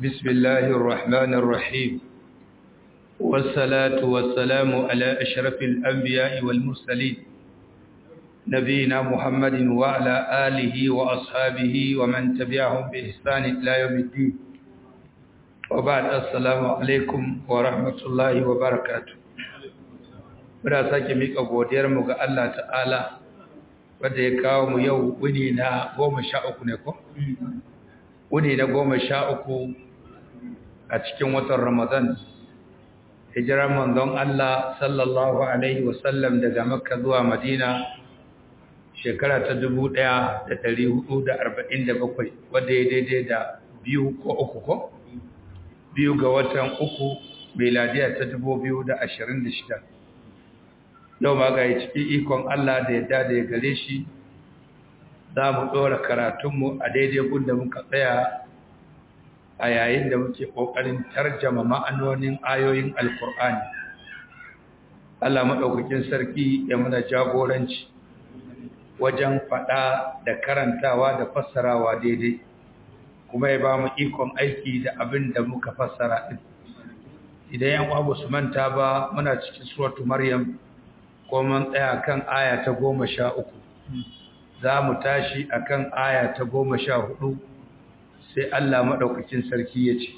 بسم الله الرحمن الرحيم والصلاة والسلام على أشرف الأنبياء والمرسلين نبينا محمد وعلى آله وأصحابه ومن تبعهم بإحسان إلى يوم الدين وبعد السلام عليكم ورحمة الله وبركاته muna sake miƙa godiyarmu ga Allah ta'ala wadda ya kawo mu yau wuni na goma sha uku ne ko? wuni na goma sha uku a cikin watan ramadan hijirar manzon Allah sallallahu Alaihi wasallam daga makka zuwa madina shekara ta dubu ɗaya da da da arba'in bakwai, wadda ya daidai da biyu ko uku ko? biyu ga watan uku meladiya ta dubu biyu da da ashirin shida. yau ma ga ciki ikon Allah da yadda da ya gare shi za mu ɗora karatunmu a daidai gunda muka tsaya a yayin da muke ƙoƙarin tarjama ma'anonin ayoyin alkur'ani Allah maɗaukakin sarki ya muna jagoranci wajen faɗa da karantawa da fassarawa daidai kuma ya ba mu ikon aiki da abin da muka fassara ɗin idan yan ƙwabu su manta ba muna cikin suratu maryam ko mun tsaya kan aya ta goma sha uku za mu tashi a kan aya ta goma sha hudu sai Allah maɗaukakin sarki ya ce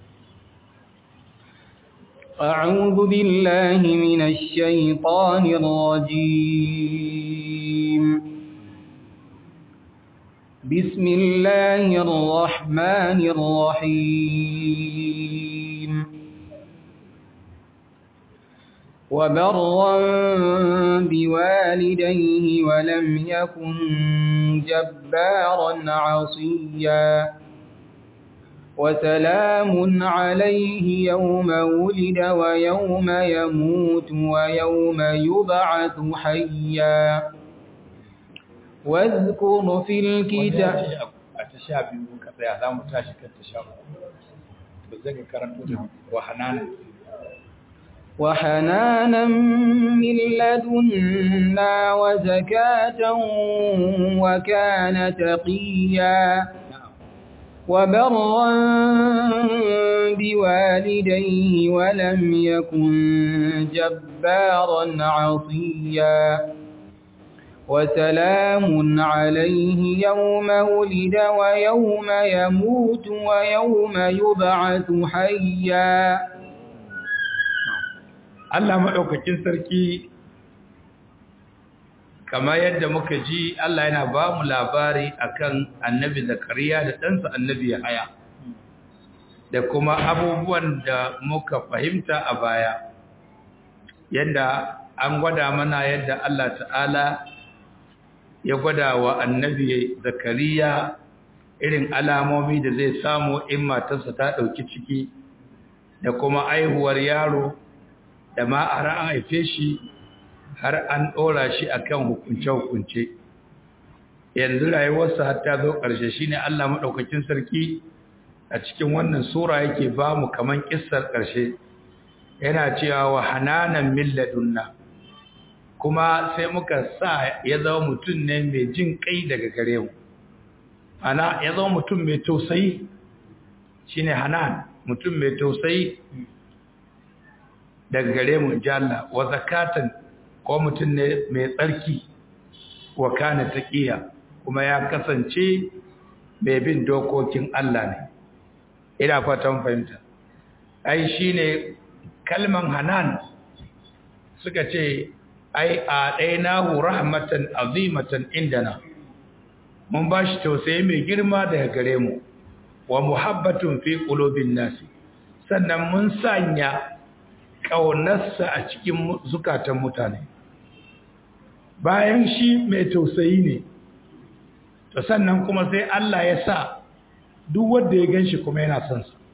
أعوذ بالله من الشيطان الرجيم بسم الله الرحمن الرحيم وبرا بوالديه ولم يكن جبارا عصيا وسلام عليه يوم ولد ويوم يموت ويوم يبعث حيا واذكر في الكتاب وحنان وحنانا من لدنا وزكاة وكان تقيا وبرا بوالديه ولم يكن جبارا عصيا وسلام عليه يوم ولد ويوم يموت ويوم يبعث حيا Allah maɗaukakin sarki kama yadda muka ji Allah yana ba mu labari akan annabi zakariya da ɗansa annabi haya da kuma abubuwan da muka fahimta a baya yadda an gwada mana yadda Allah ta'ala ya gwada wa annabi zakariya irin alamomi da zai samu in matarsa ta ɗauki ciki da kuma aihuwar yaro da ma a an haife shi har an ɗora shi a kan hukunce-hukunce yanzu rayuwarsa har ta zo ƙarshe shi ne Allah maɗaukakin sarki a cikin wannan sura yake ba mu kaman ƙisar ƙarshe yana cewa wa hananan milladunna kuma sai muka sa ya zama mutum ne mai jin kai daga gare mu ana ya zama mutum mai tausayi shine hanan mutum mai tausayi daga gare mu jalla wa zakatan ko mutum ne mai tsarki wa kana taqiya kuma ya kasance mai bin dokokin Allah ne ina fatan fahimta ai shine kalman hanan suka ce ai a dainahu rahmatan azimatan indana mun bashi tausayi mai girma daga gare mu wa muhabbatun fi qulubin nasi sannan mun sanya ƙaunarsa a cikin zukatan mutane bayan shi mai tausayi ne to sannan kuma sai Allah ya sa duk wanda ya ganshi kuma yana son sa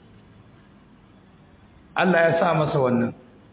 Allah ya sa masa wannan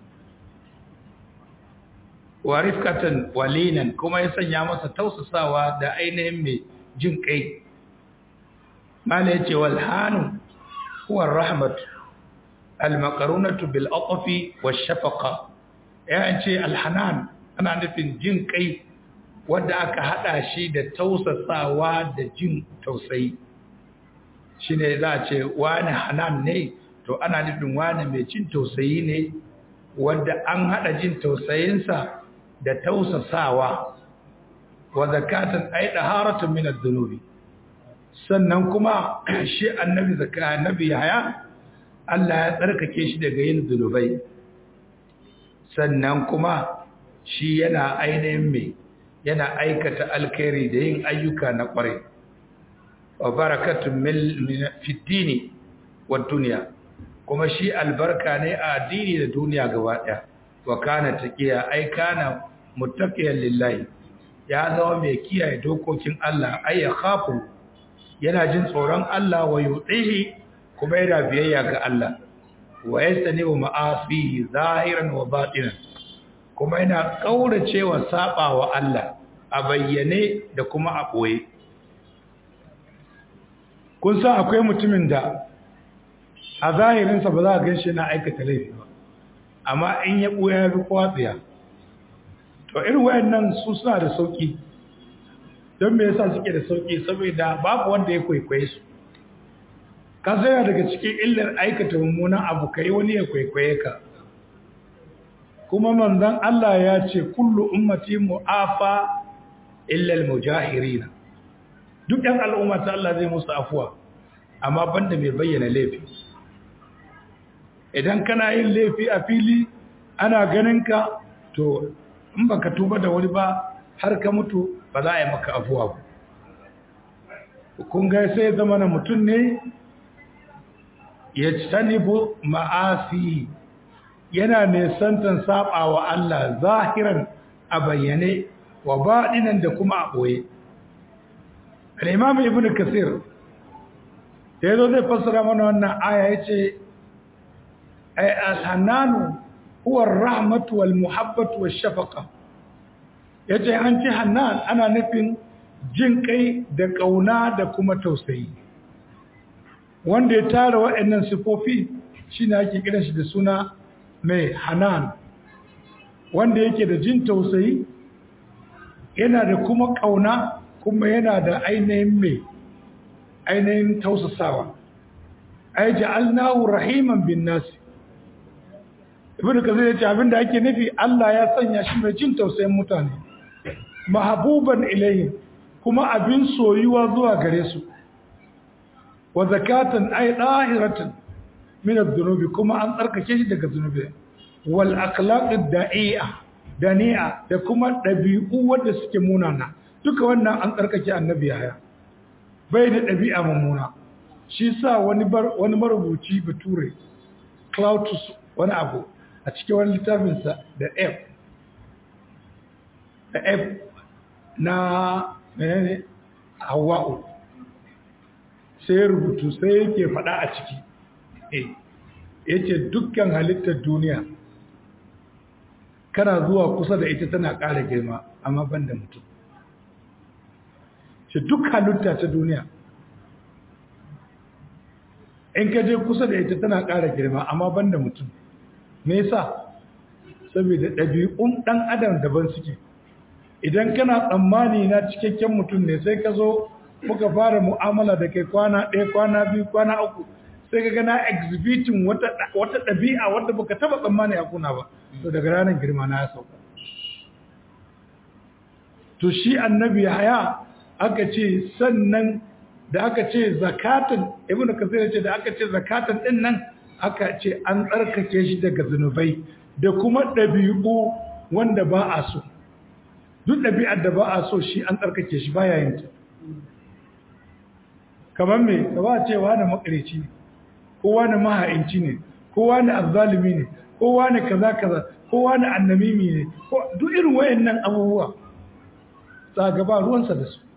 wa rifkatan walinan kuma ya sanya masa tausasawa da ainihin mai jin kai mala yace wal hanu huwa rahmatu al-maqarunatu bil atfi wash shafaqa ya ce al-hanan ana nufin jin kai wanda aka hada shi da tausasawa da jin tausayi shine za a ce wani hanan ne to ana nufin wani mai cin tausayi ne wanda an hada jin tausayinsa da tausasawa wa zakatan ay daharatun min adh-dhunubi sannan kuma shi annabi zakka annabi haya Allah ya tsarkake shi daga yin zunubai sannan kuma shi yana ainihin mai yana aikata alkhairi da yin ayyuka na kware wa barakatun fitini wa duniya kuma shi albarka ne a addini da duniya gaba daya wa kana taqiya ai kana muttaqiyan lillahi ya zama mai kiyaye dokokin Allah ai ya khafu yana jin tsoron Allah wa yudihi kuma yana biyayya ga Allah wa yastanibu ma'asihi zahiran wa batinan kuma yana kauracewa saba wa Allah a bayyane da kuma a boye kun san akwai mutumin da a zahirinsa ba za a ganshi na aikata laifi ba amma in ya boye ya fi kwatsiya to irin wayannan su suna da sauki don me yasa suke da sauki saboda babu wanda ya kwaikwaye su ka yana daga cikin illar aikata mummunan abu kai wani ya kwaikwaye ka kuma manzon Allah ya ce kullu ummati mu'afa illa al-mujahirin duk ɗan al'umma ta Allah zai musu afuwa amma banda mai bayyana laifi idan kana yin laifi a fili ana ganin ka to in baka tuba da wani ba har ka mutu ba za a yi maka afuwa ba kun ga sai zama na mutum ne ya tanibu ma'asi yana nesantan saba wa Allah zahiran a bayyane wa baɗinan da kuma a ɓoye al'imam ibn kasir da ya zo zai fassara mana wannan aya ya ce ai alhannanu huwar rahmatu wal muhabbatu wal shafaka ya ce an ce hannan ana nufin jin kai da ƙauna da kuma tausayi wanda ya tara waɗannan sifofi shi ne ake kiran shi da suna mai hanan wanda yake da jin tausayi yana da kuma ƙauna kuma yana da ainihin mai ainihin tausasawa ai ja'alnahu rahiman bin nasi ibnu kazir yace abinda ake nufi Allah ya sanya shi mai jin tausayin mutane mahabuban ilayhim kuma abin soyuwa zuwa gare su wa zakatan ay dahiratan min adh-dhunubi kuma an tsarkake shi daga zunubi wal akhlaqid da'i'a dani'a da kuma dabi'u wanda suke munana duka wannan an tsarkake annabi haya bai da dabi'a mummuna shi sa wani bar wani marubuci bature Claudius wani abu a cikin wani littafinsa da F da F na menene Hawwa'u sai rubutu sai yake faɗa a ciki eh yace dukkan halittar duniya kana zuwa kusa da ita tana ƙara girma amma banda mutum ce duk halitta ta duniya in ka je kusa da ita tana ƙara girma amma banda mutum me yasa saboda ɗabi'un ɗan adam daban suke idan kana tsammani na cikakken mutum ne sai ka zo muka fara mu'amala da kai kwana ɗaya kwana biyu kwana uku sai ka gana exhibiting wata ɗabi'a wadda baka taba tsammani a kuna ba to daga ranar girma na ya sauka to shi annabi haya aka ce sannan da aka ce zakatan ibnu kasir ce da aka ce zakatan din nan aka ce an tsarkake shi daga zunubai da kuma ɗabi'u wanda ba a so duk ɗabi'ar da ba a so shi an tsarkake shi baya yin ta kamar me ka ba cewa na makareci ne kowa na maha'inci ne kowa na azzalimi ne kowa na kaza kaza kowa na annamimi ne duk irin wayannan abubuwa za gaba ruwansa da su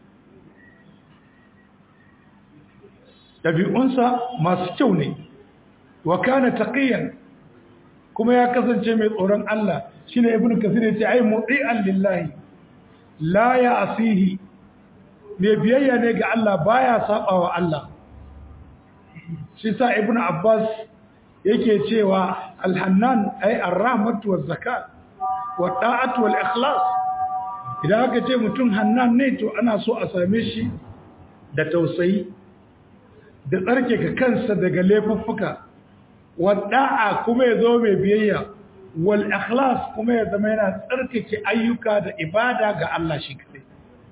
ɗabi'unsa masu kyau ne wa kana taqiyan kuma ya kasance mai tsoron Allah shine ibnu kasir yace ai mu'i'an lillahi la ya'sihi mai biyayya ne ga Allah baya sabawa Allah shi sa ibnu abbas yake cewa alhannan ai arrahmatu waz zakat wa ta'atu wal ikhlas idan aka ce mutum hannan ne to ana so a same shi da tausayi da tsarkake kansa daga laifuffuka wada'a kuma ya zo mai biyayya wal ikhlas kuma ya zama yana tsarkake ayyuka da ibada ga Allah shi kadai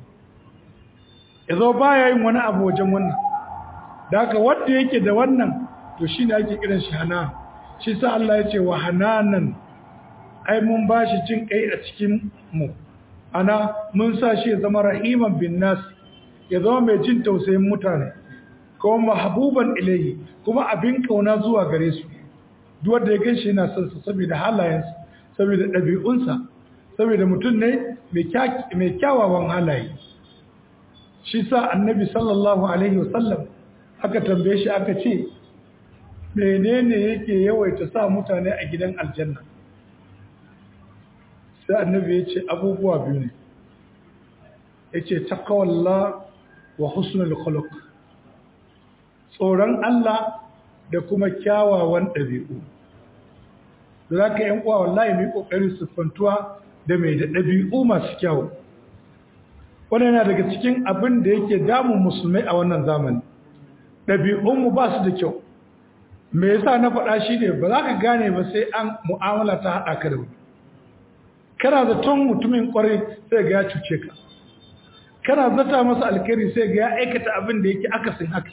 ya zo baya yin wani abu wajen wannan da haka wanda yake da wannan to shine ake kiran shi hana shi sa Allah ya ce wa hananan ai mun bashi jin kai a cikin mu ana mun sa shi ya zama rahiman bin nas ya zama mai jin tausayin mutane kuma mahbuban ilayhi kuma abin kauna zuwa gare su duk wanda ya ganshi yana son sa saboda halayensa saboda ɗabi'unsa saboda mutum ne mai kyawawan halaye shi sa annabi sallallahu alaihi wasallam aka tambaye shi aka ce menene yake yawaita sa mutane a gidan aljanna sai annabi ya ce abubuwa biyu ne ya ce takawalla wa husnul khuluq tsoron Allah da kuma kyawawan ɗabi'u za ka yan uwa wallahi mai ƙoƙarin siffantuwa da mai da ɗabi'u masu kyawu wannan yana daga cikin abin da yake damun musulmai a wannan zamani ɗabi'unmu ba su da kyau me yasa na faɗa shi ne ba za ka gane ba sai an mu'amala ta haɗa ka da wani kana zaton mutumin ƙwarai sai ga ya cuce ka kana zata masa alkhairi sai ga ya aikata abin da yake akasin haka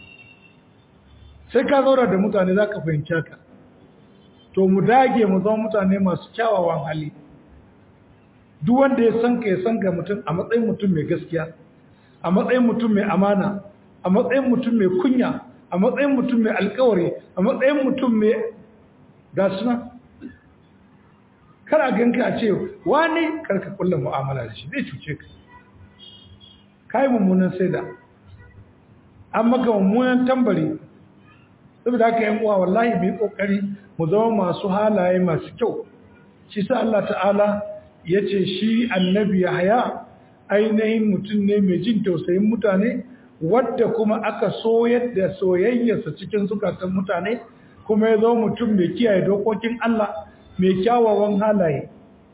sai ka zaura da mutane za ka fahimci haka to mu dage mu zama mutane masu kyawawan hali duk wanda ya san ka ya san ga mutum a matsayin mutum mai gaskiya a matsayin mutum mai amana a matsayin mutum mai kunya a matsayin mutum mai alkawari a matsayin mutum mai gasuna kar a ganka a ce wani karka kulla mu'amala da shi zai cuce ka kai mummunan saida an maka mummunan tambari saboda haka yan uwa wallahi mu yi kokari mu zama masu halaye masu kyau shi sa Allah ta'ala ya ce shi annabi Yahaya ainihin mutum ne mai jin tausayin mutane wadda kuma aka soyar da soyayyarsa cikin zukatan mutane kuma ya zo mutum mai kiyaye dokokin Allah mai kyawawan halaye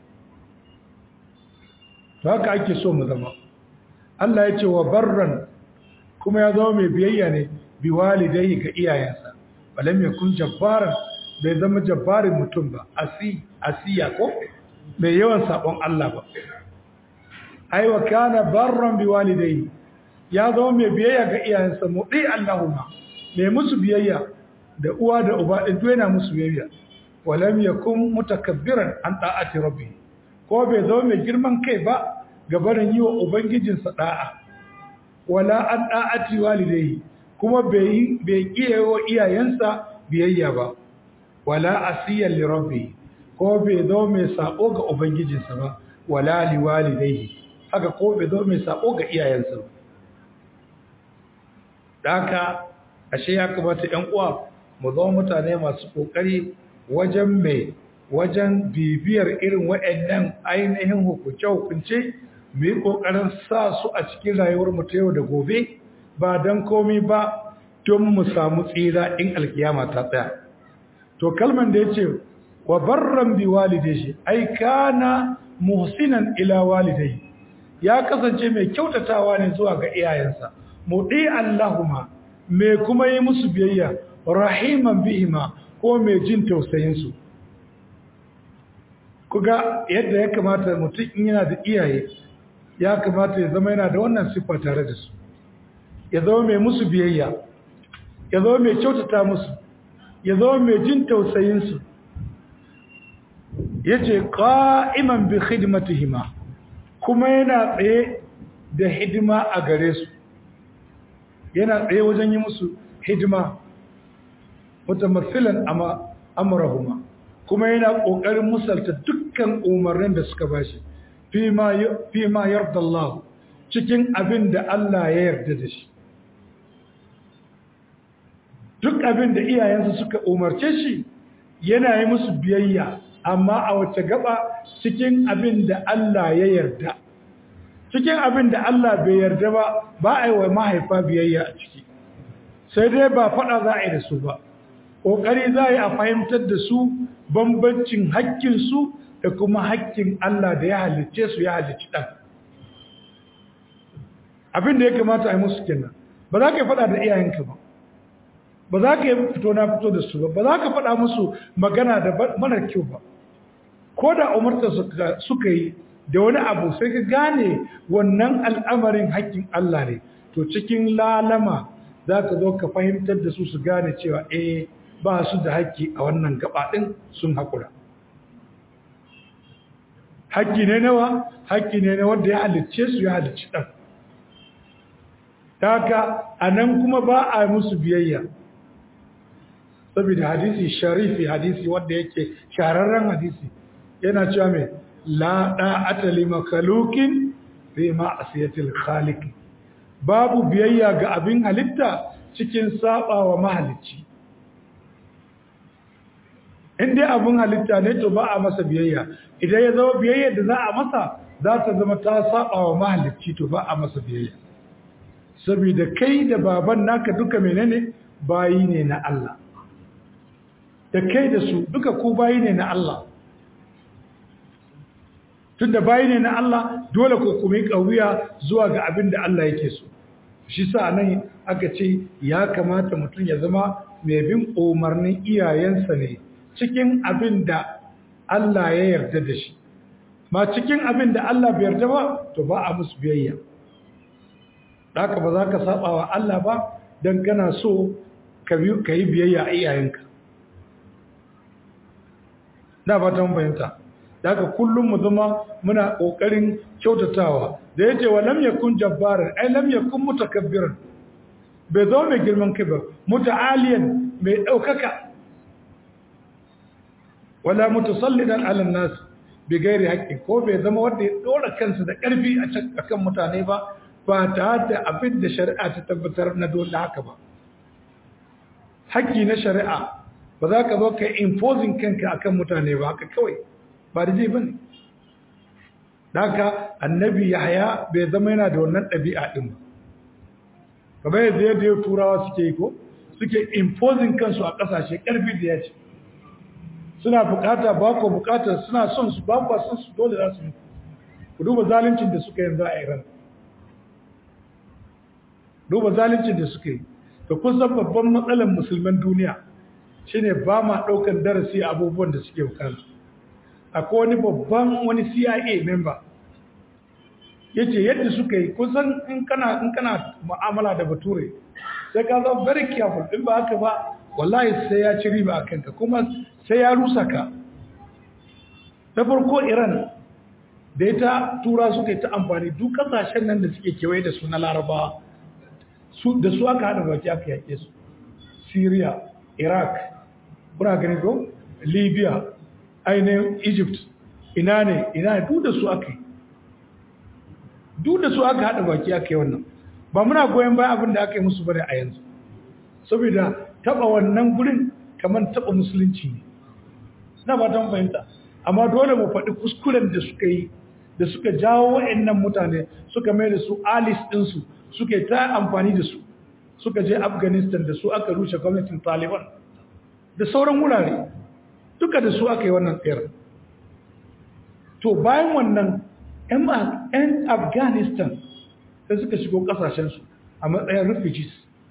to haka ake so mu zama Allah ya ce wa barran kuma ya zama mai biyayya ne bi walidai ga iyayensa balam yakun jabbaran bai zama jabbarin mutum ba asi asiya ko mai yawan sabon Allah ba ai wa kana barran bi walidai ya zama mai biyayya ga iyayensa mudi Allahumma mai musu biyayya da uwa da uba din to yana musu biyayya walam yakun mutakabbiran an ta'ati rabbi ko bai zama mai girman kai ba gabarin yi wa ubangijinsa da'a wala an da'ati walidai kuma bai bai wa iyayensa biyayya ba wala asiyan li rabbi ko bai zo mai sako ga ubangijinsa ba wala li walidayhi haka ko bai zo mai sako ga iyayensa ba daka ashe ya kamata ƴan uwa mu zama mutane masu kokari wajen mai wajen bibiyar irin waɗannan ainihin hukunce-hukunce mu yi ƙoƙarin sa su a cikin rayuwar mu ta yau da gobe ba don komi ba don mu samu tsira in alkiyama ta tsaya to kalman da ya ce wa barran bi walidai ai kana muhsinan ila walidai ya kasance mai kyautatawa ne zuwa ga iyayensa mudi allahuma mai kuma yi musu biyayya rahiman bihima ko mai jin tausayin su kuga yadda ya kamata mutum in yana da iyaye ya kamata ya zama yana da wannan siffa tare da su ya zama mai musu biyayya ya zama mai kyautata musu ya zama mai jin tausayinsu ya ce ƙa'iman bi hidimatihima kuma yana tsaye da hidima a gare su yana tsaye wajen yi musu hidima mutamafilan amurahuma kuma yana ƙoƙarin musalta dukkan umarnin da suka bashi fi ma yarda Allah cikin abin da Allah ya yarda da shi duk abin da iyayensu suka umarce shi yana yi musu biyayya amma a wace gaba cikin abin da Allah ya yarda cikin abin da Allah bai yarda ba ba a yi wa mahaifa biyayya a ciki sai dai ba faɗa za a yi da su ba ƙoƙari za a yi a fahimtar da su bambancin haƙƙinsu da kuma haƙƙin Allah da ya halicce su ya halicci ɗan abin da ya kamata a yi musu kenan ba za ka yi faɗa da iyayenka ba ba za ka yi fito na fito da su ba ba za ka faɗa musu magana da marar kyau ba ko da umarta suka yi da wani abu sai ka gane wannan al'amarin haƙƙin Allah ne to cikin lalama za ka zo ka fahimtar da su su gane cewa eh ba su da haƙƙi a wannan gabaɗin sun haƙura haƙƙi ne nawa haƙƙi ne na wanda ya halicce su ya halicci ɗan ta haka a nan kuma ba a musu biyayya saboda hadisi sharifi hadisi wanda yake shararren hadisi yana cewa mai la da'ata li makhluqin fi ma'siyatil khaliq babu biyayya ga abin halitta cikin sabawa mahalicci in dai abin halitta ne to ba a masa biyayya idan ya zama biyayya da za a masa za ta zama ta sabawa mahalicci to ba a masa biyayya saboda kai da baban naka duka menene bayi ne na Allah da kai da su duka ku bayi ne na Allah tun da bayi ne na Allah dole ku kuma ƙauya zuwa ga abin da Allah yake so shi sa nan aka ce ya kamata mutum ya zama mai bin umarnin iyayensa ne cikin abin da Allah ya yarda da shi ma cikin abin da Allah bai yarda ba to ba a musu biyayya haka ba za ka saba wa Allah ba don kana so ka yi biyayya a iyayenka da ba ta bayanta da haka kullum mu zama muna ƙoƙarin kyautatawa da ya ce wa lam yakun jabbaran ai lam yakun mutakabbiran bai zo mai girman kai ba muta'aliyan mai ɗaukaka wala mutasallidan ala nas bi gairi haqqi ko bai zama wanda ya dora kansa da ƙarfi a kan mutane ba ba tare da abin da shari'a ta tabbatar na dole haka ba haƙƙi na shari'a ba za ka zo ka imposing kanka akan mutane ba haka kawai ba da zai bane da haka annabi yahaya bai zama yana da wannan ɗabi'a ɗin ba kamar yadda yadda turawa suke yi ko suke imposing kansu a ƙasashe ƙarfi da ya ce suna bukata ba ku bukata suna son su ba ku son su dole za su yi ku duba zaluncin da suka yanzu a iran duba zaluncin da suka yi da kun san babban matsalar musulman duniya shine ba ma ɗaukar darasi abubuwan da suke bukata akwai wani babban wani CIA member yace yadda suka yi kusan in kana in kana mu'amala da bature sai ka zama very careful in ba haka ba wallahi sai ya ci riba a kanka kuma sai ya rusa ka ta farko Iran da ita tura suka yi ta amfani duk kasashen nan da suke kewaye da su na larabawa su da su aka hada baki aka yake su Syria Iraq kuna gani ko Libya ainihin Egypt ina ne ina ne duk da su aka yi duk da su aka hada baki aka yi wannan ba muna goyon bayan abin da aka yi musu bane a yanzu saboda taba wannan gurin kamar taba musulunci ne na ba ta fahimta amma dole mu faɗi kuskuren da suka yi da suka jawo wa'annan mutane suka mai da su alis ɗinsu suka ta amfani da su suka je afghanistan da su aka rushe gwamnatin taliban da sauran wurare duka da su aka yi wannan tsayar to bayan wannan 'yan afghanistan da suka shigo kasashensu a matsayin refugees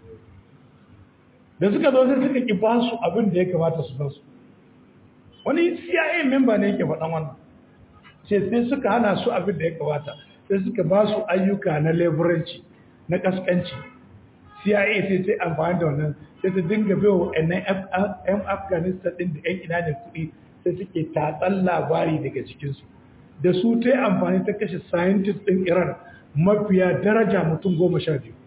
da suka zo sai suka ƙi ba su abin da ya kamata su ba su wani cia memba ne yake faɗan wannan ce sai suka hana su abin da ya kamata sai suka ba su ayyuka na leburanci na kaskanci cia sai sai amfani da wannan sai ta dinga bai wa yan afghanistan ɗin da yan ina ne kuɗi sai suke tatsan labari daga cikinsu da su ta yi amfani ta kashe scientist ɗin iran mafiya daraja mutum goma sha biyu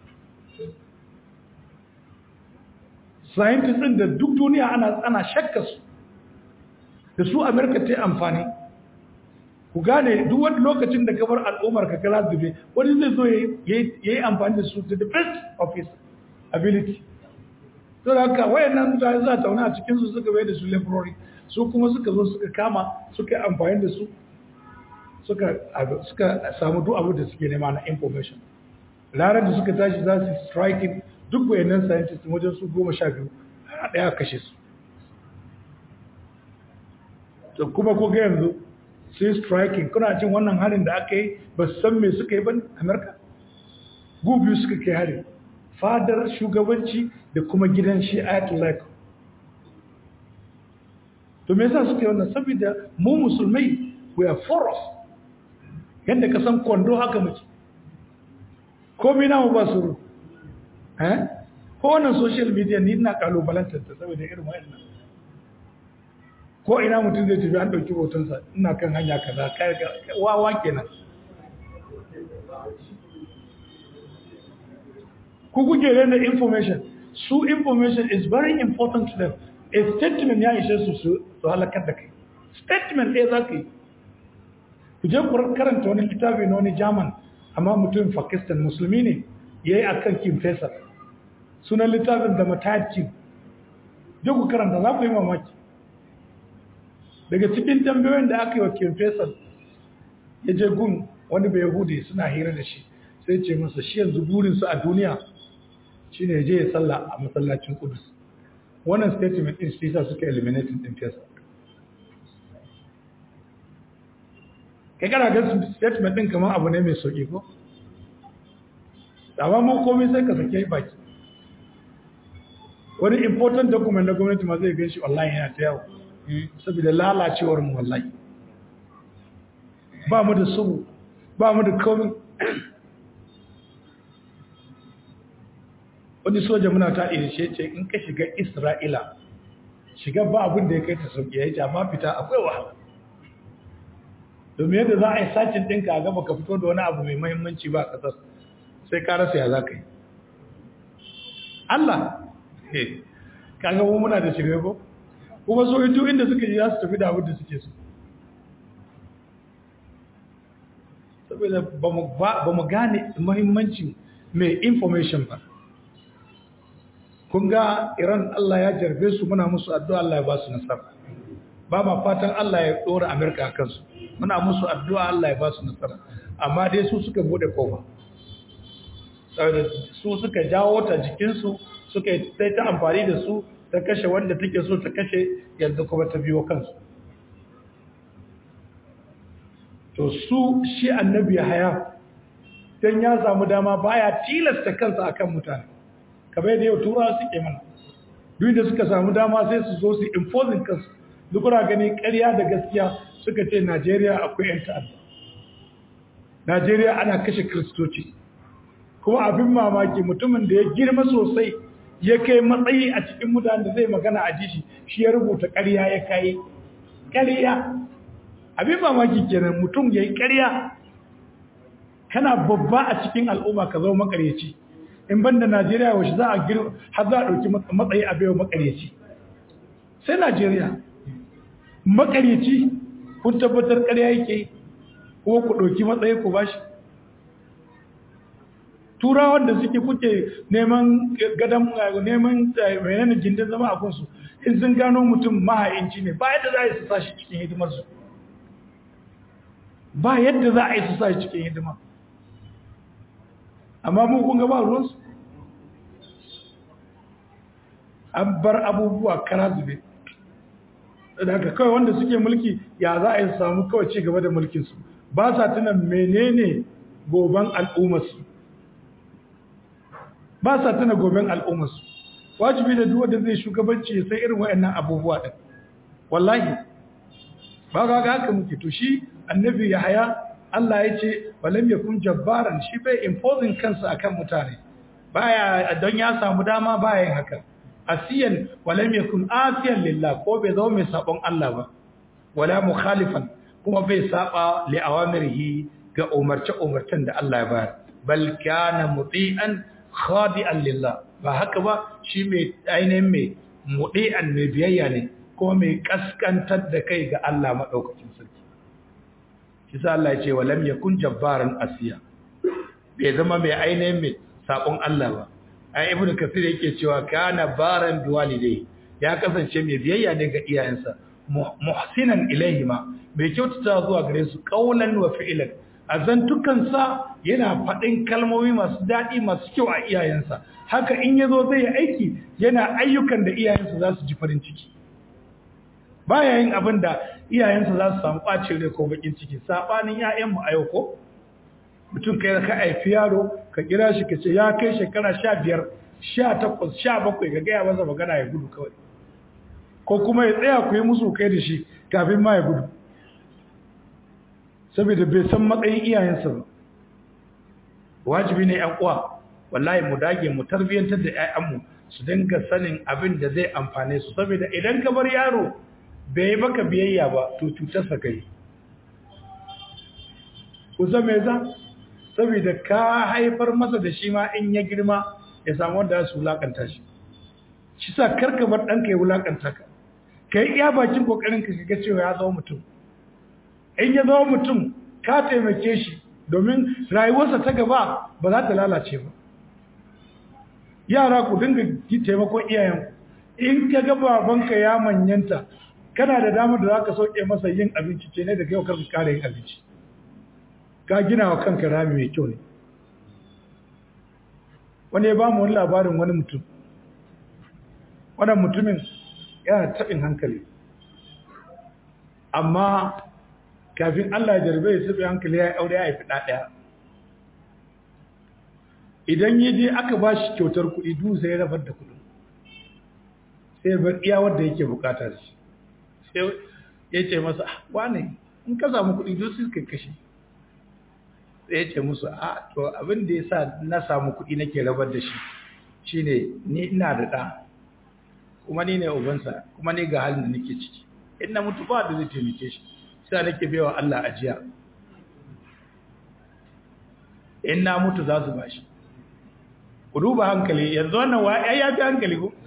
scientist ɗin da duk duniya ana ana shakka su da su amerika ta yi amfani ku gane duk wani lokacin da gabar al'ummar ka kala zube wani zai zo ya yi amfani da su to the best of his ability to da haka wayannan mutane za ta wani a cikin su suka bai da su laboratory su kuma suka zo suka kama suka yi amfani da su suka samu duk abu da suke nema na information ranar da suka tashi za su striking duk wayannan scientist wajen su goma sha biyu a ɗaya kashe su to kuma ko ga yanzu sai striking kuna jin wannan harin da aka yi ba su san me suka yi ba amerika gubiyu suka kai harin fadar shugabanci da kuma gidan shi ayatollah to me yasa suke wannan saboda mu musulmai we are force yadda ka san kwando haka muke komai namu ba su eh ko wannan social media ni ina kalubalantar ta saboda irin wayannan ko ina mutum zai tafi an dauki hotonsa ina kan hanya kaza kai wawa kenan ku kuke rena information su information is very important to them a statement ya ishe su su halakar da kai statement ɗaya za ka yi ku je ku karanta wani littafi na wani german amma mutumin pakistan musulmi ne ya yi a kan kim faisal sunan littafin da mataki je ku karanta za ku yi mamaki daga cikin tambayoyin da aka yi wa kim faisal ya je gun wani bai yahudi suna hira da shi sai ce masa shi yanzu burinsu a duniya shine ya je ya salla a masallacin kudus wannan statement din shi sa suka eliminating din fesa kai kana ga statement din kamar abu ne mai sauki ko amma mun komai sai ka sake baki wani important document na gwamnati ma zai gan shi online yana ta yawo saboda lalacewar mu wallahi ba mu da subu ba mu da komai wani soja muna ta irishe ce in ka shiga isra'ila shiga ba abin da ya kai ta sauki ya yi amma fita akwai wahala domin yadda za a yi sacin ɗinka a gaba ka fito da wani abu mai mahimmanci ba a ƙasar sai ka rasa ya za ka yi Allah kaga mu muna da shirye ko kuma so duk inda suka ji za su tafi da abin da suke so saboda ba mu gane mahimmancin mai information ba kun ga iran Allah ya jarbe su muna musu addu'a Allah ya ba su nasara ba ma fatan Allah ya dora Amerika a kansu muna musu addu'a Allah ya ba su nasara amma dai su suka bude kofa saboda su suka jawo ta jikinsu suka sai ta amfani da su ta kashe wanda take so ta kashe yanzu kuma ta biyo kansu to su shi annabi haya dan ya samu dama baya tilasta kansa akan mutane kamar yadda yau turawa suke mana duk da suka samu dama sai su zo su imposing kansu duk kuna gani ƙarya da gaskiya suka ce Najeriya akwai yan ta'adda Najeriya ana kashe kristoci kuma abin mamaki mutumin da ya girma sosai ya kai matsayi a cikin mutanen da zai magana a jishi shi ya rubuta ƙarya ya kai ƙarya abin mamaki kenan mutum ya yi ƙarya kana babba a cikin al'umma ka zama makaryaci in banda Najeriya wace za a gir har za a ɗauki matsayi a bayo makaryaci sai Najeriya makaryaci kun tabbatar ƙarya yake ko ku ɗauki matsayi ku bashi turawan da suke kuke neman gadon neman menene gindin zama a kunsu in sun gano mutum maha'inci ne ba yadda za a yi su sa shi cikin hidimarsu ba yadda za a yi su sa shi cikin hidima amma mun kun ga ba ruwansu an bar abubuwa kara zube daga kawai wanda suke mulki ya za a yi samu kawai ci gaba da mulkinsu ba sa tuna menene goben al'ummarsu ba sa tuna goben al'ummarsu wajibi da duk wanda zai shugabanci ya sai irin waɗannan abubuwa ɗin wallahi ba ga haka muke to shi annabi ya haya Allah ya ce walam yakun jabbaran shi bai imposing kansa akan mutane baya don ya samu dama baya yin haka asiyan walam yakun asiyan lillah ko bai zama mai sabon Allah ba wala mukhalifan kuma bai saba li awamirihi ga umarce umarcen da Allah ya bayar bal kana muti'an khadi'an lillah ba haka ba shi mai ainihin mai muti'an mai biyayya ne kuma mai kaskantar da kai ga Allah madaukakin sarki shi sa Allah ya ce walam yakun jabbaran asiya bai zama mai ainihin mai sabon Allah ba ai ibnu kasir yake cewa kana baran biwalidai ya kasance mai biyayya ne ga iyayensa muhsinan ilaihima mai kyautata zuwa gare su qaulan wa fi'lan azantukan sa yana fadin kalmomi masu dadi masu kyau a iyayensa haka in yazo zai yi aiki yana ayyukan da iyayensa za su ji farin ciki baya yin abin da iyayensa za su samu ɓacin rai ko bakin ciki saɓanin ‘ya'yanmu a yau ko mutum kai ka haifi yaro ka kira shi ka ce ya kai shekara sha biyar sha takwas sha bakwai ka gaya masa magana ya gudu kawai ko kuma ya tsaya ku yi musu kai da shi kafin ma ya gudu saboda bai san matsayin iyayensa ba wajibi ne yan uwa wallahi mu dage mu tarbiyyantar da 'ya'yanmu su dinga sanin abin da zai amfane su saboda idan ka bar yaro bai yi maka biyayya ba to cutarsa kai ku zame za saboda ka haifar masa da shi ma in ya girma ya samu wanda su wulakanta shi shi sa karka bar ɗanka ya wulakanta ka ka yi iya bakin kokarin ka ga cewa ya zama mutum in ya zama mutum ka taimake shi domin rayuwarsa ta gaba ba za ta lalace ba yara ku dinga taimakon iyayenku in ka ga babanka ya manyanta kana da damar da za ka sauke masa yin abinci ce ne da kai karka kara yin abinci ka gina wa kanka rami mai kyau ne wani ya ba mu wani labarin wani mutum wannan mutumin yana taɓin hankali amma kafin Allah ya jarbe ya taɓi hankali ya aure ya haifi ɗaya idan yi je aka ba shi kyautar kuɗi duk sai ya rabar da kuɗin sai bar iya wanda yake bukata da shi sai ya ce masa wane in ka samu kuɗi duk sai ka kashe sai ya ce musu a to abin da ya sa na samu kuɗi nake rabar da shi shine ni ina da ɗa kuma ni ne ubansa kuma ni ga halin da nake ciki in na mutu ba da zai taimake shi sai nake baiwa Allah ajiya in na mutu za su bashi ku duba hankali yanzu wannan wa ai ya fi hankali ko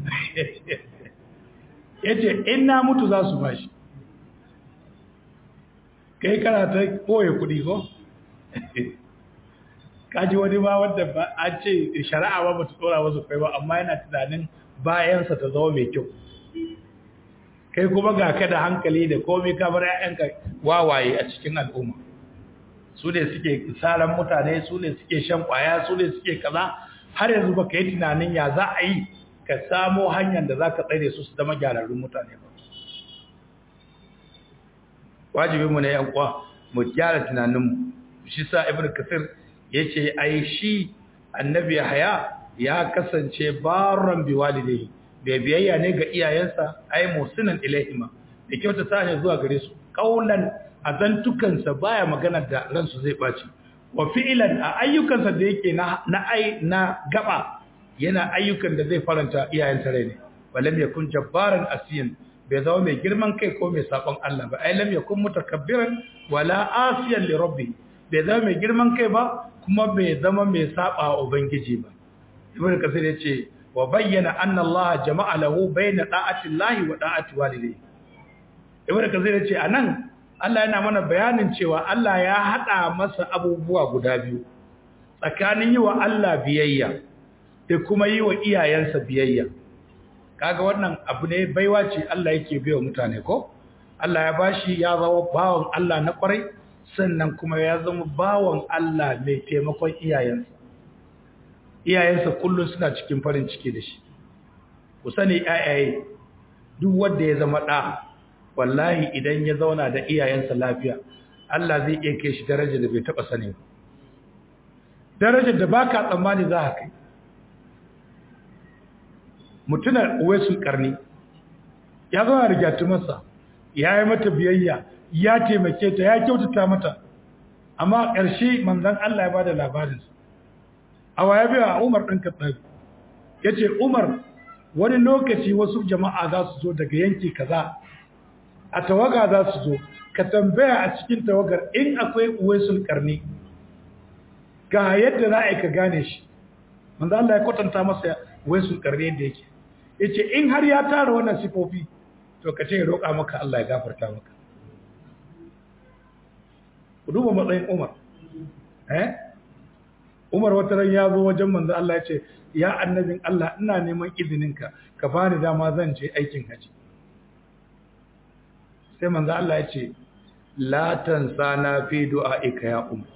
yace in na mutu za su bashi kai kana ta koye kuɗi ko kaji wani ba wanda ba an ce shari'a ba bata tsora wasu kai ba amma yana tunanin bayansa ta zama mai kyau kai kuma ga ka da hankali da komai ka bar ƴaƴanka wawaye a cikin al'umma su ne suke saran mutane su ne suke shan kwaya su ne suke kaza har yanzu ba ka yi tunanin ya za a yi ka samo hanyar da za ka tsare su su zama gyararrun mutane ba wajibinmu ne yan kwa mu gyara tunaninmu shi sa ibn kasir ya ce ai shi annabi haya ya kasance baron bi walidai bai biyayya ne ga iyayensa ai musinan ilaihima da kyautata ne zuwa gare su kaulan azantukansa baya magana da ransu zai baci wa fi'lan a ayyukansa da yake na na ai na gaba yana ayyukan da zai faranta iyayensa rai ne walam yakun jabbaran asiyan bai zama mai girman kai ko mai sabon Allah ba ai lam yakun mutakabbiran wala asiyan li rabbi bai zama mai girman kai ba kuma bai zama mai saba ubangiji ba ibn kasir yace wa bayyana anna Allah jama'a lahu bayna da'ati Allah wa da'ati walidayhi ibn kasir yace anan Allah yana mana bayanin cewa Allah ya hada masa abubuwa guda biyu tsakanin yi wa Allah biyayya da kuma yi wa iyayensa biyayya kaga wannan abu ne baiwa ce Allah yake baiwa mutane ko Allah ya bashi ya zama bawan Allah na kwarai sannan kuma ya zama bawan Allah mai taimakon iyayensa iyayensa kullum suna cikin farin ciki da shi ku sani ayaye duk wanda ya zama ɗa wallahi idan ya zauna da iyayensa lafiya Allah zai iya kai shi darajar da bai taɓa sani ba darajar da baka tsammani za ka kai mutunar uwaisul karni ya zauna da gyatumarsa ya yi mata biyayya ya taimake ta ya kyautata mata amma ƙarshe manzan Allah ya bada labarinsa a waya biya Umar ɗan Kattabi ya ce Umar wani lokaci wasu jama'a za su zo daga yanki kaza a tawaga za su zo ka tambaya a cikin tawagar in akwai uwaisul karni ga yadda za a yi ka gane shi manzan Allah ya kwatanta masa uwaisul karni yadda yake ya ce in har ya tara wannan sifofi to ka ce ya roƙa maka Allah ya gafarta maka ku duba matsayin Umar eh Umar wata ran ya zo wajen manzo Allah ya ce ya annabin Allah ina neman izininka ka bani dama zan je aikin haji sai manzo Allah ya ce la tansana fi du'aika ya Umar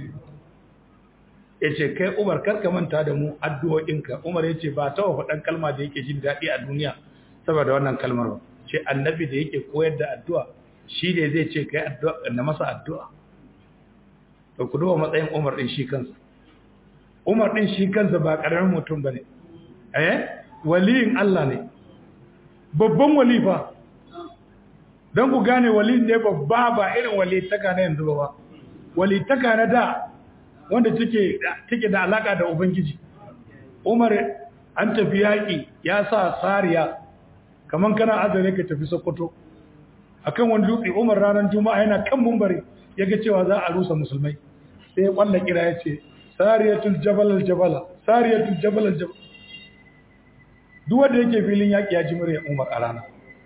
yace kai Umar karka manta da mu addu'o'inka Umar yace ba ta wa faɗan kalma da yake jin daɗi a duniya saboda wannan kalmar ba ce annabi da yake koyar da addu'a shi ne zai ce kai addu'a na masa addu'a da ku duba matsayin Umar din shi kansa Umar din shi kansa ba karamin mutum bane eh waliyin Allah ne babban walifa don ku gane wali ne babba ba irin wali taka na yanzu ba wali taka na da wanda take da alaka da ubangiji umar an tafi yaƙi ya sa sariya kaman kana azare ka tafi sokoto akan wani dutse umar ranar juma'a yana kan mumbari ya ga cewa za a rusa musulmai sai ya kwalla kira ya ce sariyatul jabal jabala sariyatul jabal jabal duk wanda yake filin yaƙi ya ji murya umar a rana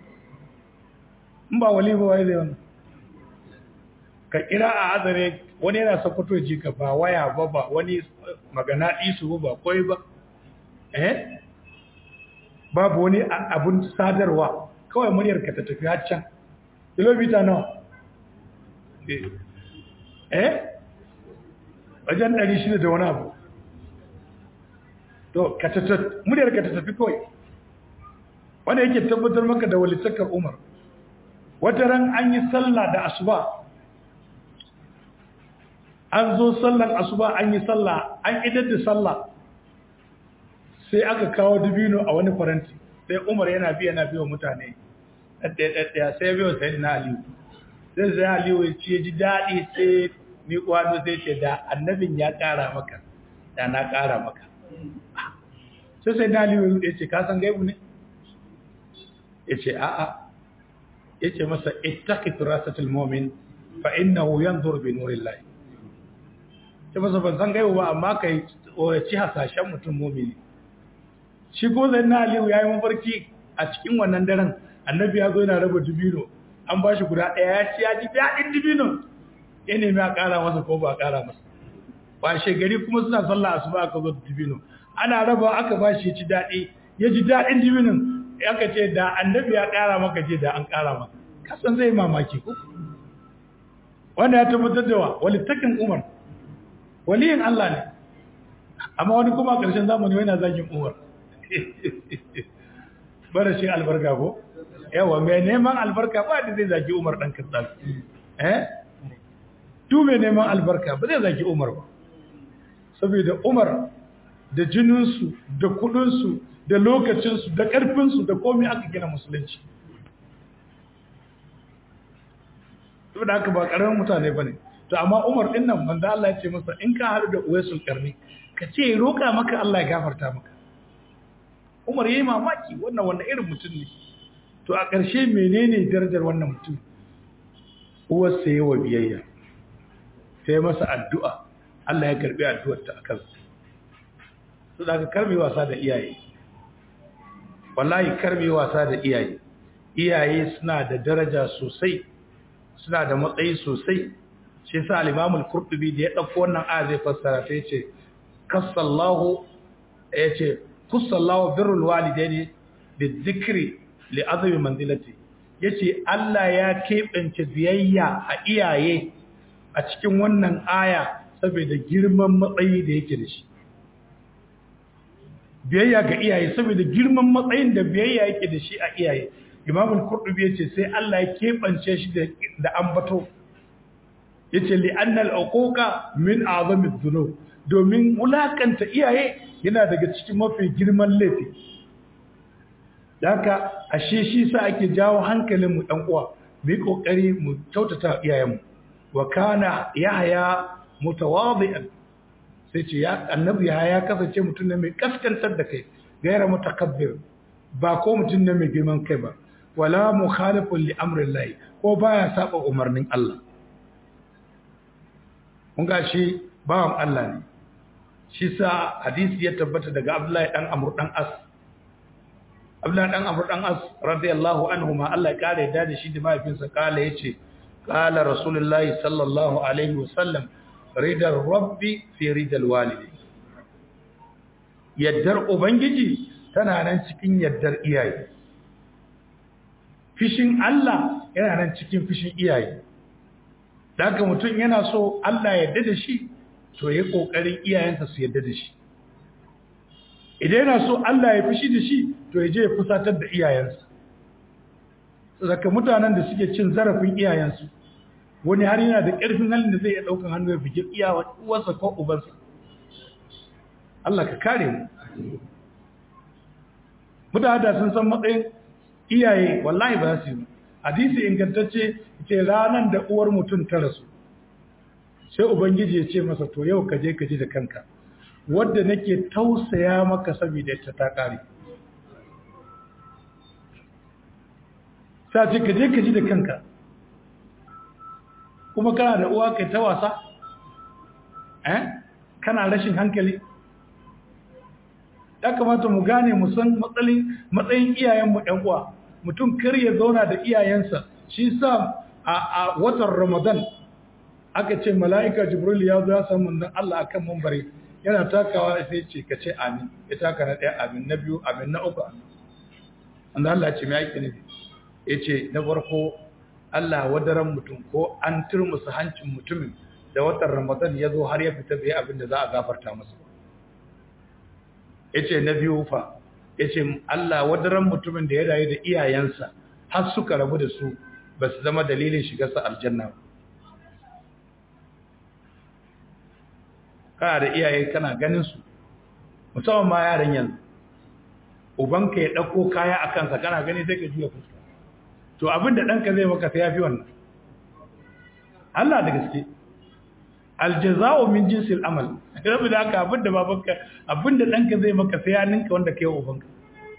in ba wali ba wai zai wannan ka kira a azare wani yana sokoto ji ka ba waya ba ba wani magana isu ba koi ba eh babu wani abun sadarwa kawai muryar ka ta tafi har can kilomita nawa eh wajen 600 da wani abu to ka ta muryar ka ta tafi kawai wanda yake tabbatar maka da walitakar umar wata ran an yi sallah da asuba an zo sallan asuba an yi sallah an idar da sallah sai aka kawo dubino a wani faranti sai umar yana biya na biyo mutane ɗaya sai biyo sai na aliyu sai sai aliyu ya ce ji daɗi sai ni kwano sai ce da annabin ya ƙara maka da na ƙara maka sai sai na aliyu ya ce ka san gaibu ne ya ce a'a ya ce masa ittaqi firasatul mu'min fa innahu yanzur bi nurillahi ce masa ban san gaibu ba amma kai ci hasashen mutum mu'mini shi ko zai na aliyu yayi mafarki a cikin wannan daren annabi ya zo yana raba dubino an bashi guda ɗaya ya ci ya ji daɗin dubino ya nemi a ƙara masa ko ba a ƙara masa ba gari kuma suna sallah asuba aka zo dubino ana raba aka bashi ya ci daɗi ya ji daɗin dubinin aka ce da annabi ya ƙara maka ce da an ƙara maka kasan zai mamaki ko wanda ya tabbatar da wa walittakin umar waliyin Allah ne amma wani kuma a ƙarshen zamani yana zagin umar bara shi albarka ko yawa mai neman albarka ba da zai zagi umar ɗan kasar eh tu mai neman albarka ba zai zagi umar ba saboda umar da jininsu da kudinsu da lokacinsu da ƙarfinsu da komai aka gina musulunci saboda haka ba ƙaramin mutane ba ne to amma umar ɗin nan manzo Allah ya ce masa in ka haɗu da uwaisul ƙarni ka ce roƙa maka Allah ya gafarta maka umar yayi mamaki wannan wannan irin mutum ne to a ƙarshe menene darajar wannan mutum uwarsa yi wa biyayya ta yi masa addu'a Allah ya karɓi addu'arta a kansa su da aka karbe wasa da iyaye wallahi karbe wasa da iyaye iyaye suna da daraja sosai suna da matsayi sosai shi sa al-imamul qurtubi da ya dauko wannan aya zai fassara ta yace kasallahu yace kusallahu birrul walidaini bizikri li azmi manzilati yace Allah ya kebance biyayya a iyaye a cikin wannan aya saboda girman matsayi da yake da shi biyayya ga iyaye saboda girman matsayin da biyayya yake da shi a iyaye imam al-qurtubi yace sai Allah ya kebance shi da ambato yace li anna al-uquqa min a'zami dhunub domin wulakanta iyaye yana daga cikin mafi girman laifi haka ashe shi sa ake jawo hankalin mu dan uwa mu yi kokari mu kyautata iyayenmu wa kana yahya mutawadi'an sai ce ya annabi ya ya kasance mutum ne mai kaskantar da kai gaira mutakabbir ba ko mutum ne mai girman kai ba wala mukhalifun li amrillahi ko baya saba umarnin Allah mun ga shi bawan Allah ne shi sa hadisi ya tabbata daga Abdullahi dan Amr dan As Abdullahi dan Amr dan As radiyallahu anhu ma Allah ya kare da shi da mahaifinsa kala yace qala rasulullahi sallallahu alaihi wasallam ridar rabbi fi ridal walidi yaddar ubangiji tana nan cikin yaddar iyaye fishin Allah yana nan cikin fishin iyaye daga mutum yana so Allah ya yarda da shi to yayi kokarin iyayensa su yarda da shi idan yana so Allah ya fishi da shi to ya je ya fusatar da iyayensa saka mutanen da suke cin zarafin iyayensu wani har yana da ƙarfin halin da zai iya ɗaukan hannu ya fike iya uwarsa ko ubansa Allah ka kare mu mutane da sun san matsayin iyaye wallahi ba su yi hadisi ingantacce ce ranar da uwar mutum ta rasu sai ubangiji ya ce masa to yau ka je ka ji da kanka wadda nake tausaya maka saboda ita ta kare sai ce ka je ka ji da kanka kuma kana da uwa kai ta wasa eh kana rashin hankali ya kamata mu gane mu san matsayin iyayenmu ɗan uwa mutum kar ya zauna da iyayensa shi sa a watan ramadan aka ce mala'ika jibril ya zo ya san manzon Allah akan mambari yana takawa sai ce ka ce amin ya taka na ɗaya amin na biyu amin na uku amin wanda Allah ce mai aiki ne ya ce na farko Allah wadaran mutum ko an turmusa hancin mutumin da watan ramadan ya zo har ya fita bai abin da za a gafarta masa ya ce na biyu fa ya ce Allah wadaran mutumin da ya rayu da iyayensa har suka rabu da su ba su zama dalilin shigarsa aljanna ba kana da iyaye kana ganin su musamman ma yaran yanzu ubanka ya ɗauko kaya a kansa kana gani sai ka juya fuska to abin da ɗanka zai maka sai ya fi wannan Allah da gaske aljaza'u min jinsil amal rabu da haka abin da babanka abin da ɗanka zai maka sai ya ninka wanda kai ubanka